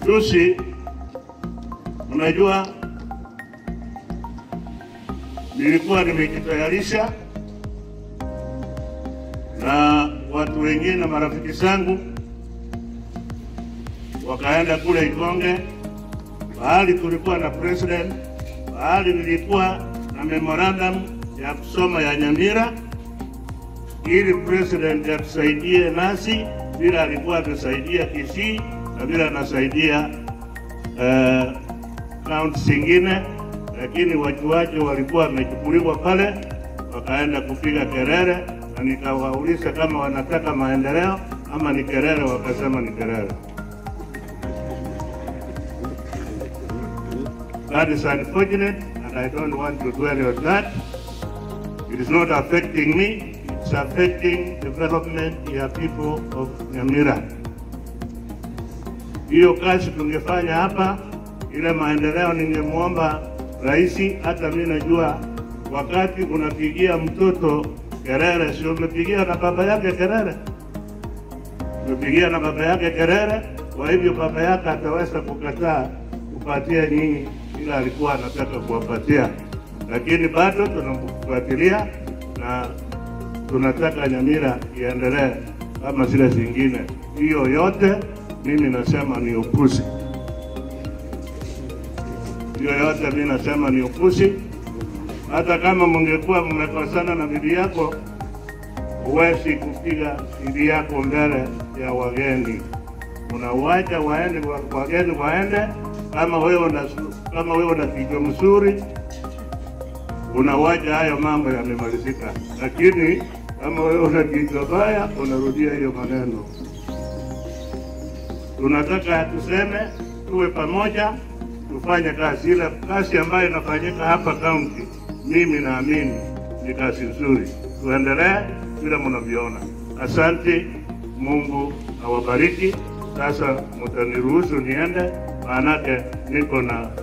Juzi, unajua nilikuwa nimejitayarisha na watu wengine na marafiki zangu wakaenda kule Ikonge, mahali tulikuwa na president, mahali nilikuwa na memorandum ya kusoma ya Nyamira, ili president atusaidie nasi vile alikuwa amesaidia Kisii na vile anasaidia uh, kaunti zingine, lakini wajuaji walikuwa wamechukuliwa pale, wakaenda kupiga kelele, na nikawauliza kama wanataka maendeleo ama ni kelele, wakasema ni kelele. That is unfortunate and I don't want to dwell on that. It is not affecting me, it's affecting development ya people of Nyamira. Hiyo kazi tungefanya hapa, ile maendeleo ningemwomba rais, hata mimi najua wakati unapigia mtoto kelele, sio umepigia na baba yake kelele, umepigia na baba yake kelele. Kwa hivyo baba yake ataweza kukataa kupatia nyinyi ila alikuwa anataka kuwapatia, lakini bado tunamfuatilia na tunataka Nyamira iendelee kama zile zingine. Hiyo yote mimi nasema ni upuzi, hiyo yote mimi nasema ni upuzi. Hata kama mungekuwa mmekosana na bibi yako, huwezi kupiga bibi yako mbele ya wageni, unauacha waende wageni waende kama wewe una kama wewe una kichwa mzuri unawaja hayo mambo yamemalizika, lakini kama wewe una kichwa baya unarudia hiyo maneno. Tunataka tuseme, tuwe pamoja, tufanye kazi ile kazi ambayo inafanyika hapa kaunti. Mimi naamini ni kazi nzuri, tuendelee vile mnavyoona. Asante, Mungu awabariki. Sasa mtaniruhusu niende, maanake niko na